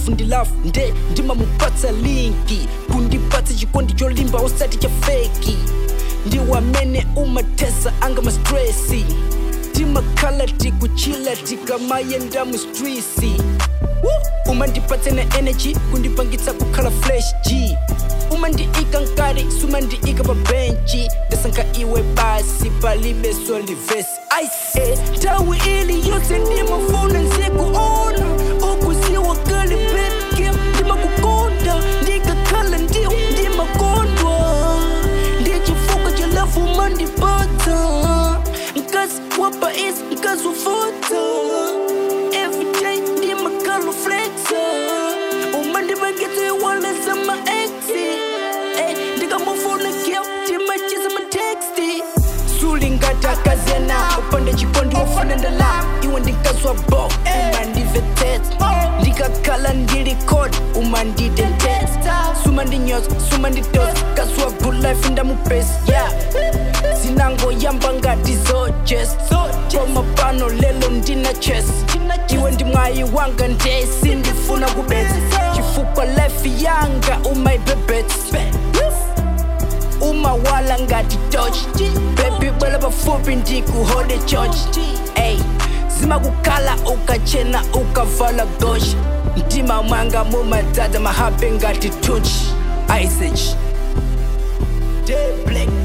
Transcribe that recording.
lafu ndi lafu nde ndimamupatsa linki kundipatsa chikondi cholimba osati cha feki ndi wamene umathesa anga mastresi timakhala tikuchila tikamayenda mu strisi umandipatsa na energy kundipangitsa kukhala fresh g umandiika nkati sumandiika pa benchi ndasankha iwe basi palibe solivesi aise nthawi ili yonse ndimafuna nzikuona ukuziwa kale bebke ndimakukonda ndikakhala ndiwo ndimakondwa ndichifuka cha lafu umandipatsa mkazi wapa is mkazi wafota everyday ndimakalo flexa umandipangitsa iwaleza maexi ndikamufuna kyo timachiza matexti sulingati akazena upande chikondi wofuna ndalama iwe ndikazwa bo umandivetesa ndikakhala ndili kod umandidentesa sumandinyoza sumanditosa kazwa good life ndamupesa yeah zinangoyamba ngati zojes koma pano lelo ndina ches iwe ndi mwayi wanga ndesi ndifuna kubetsa chifukwa life yanga umayibebetsa umawala ngati toch bebi bwela pafupi ndikuhode church ey zimakukhala ukachena ukavala gosh mtima mwanga mumadzaza mahabe ngati tuch isage Day black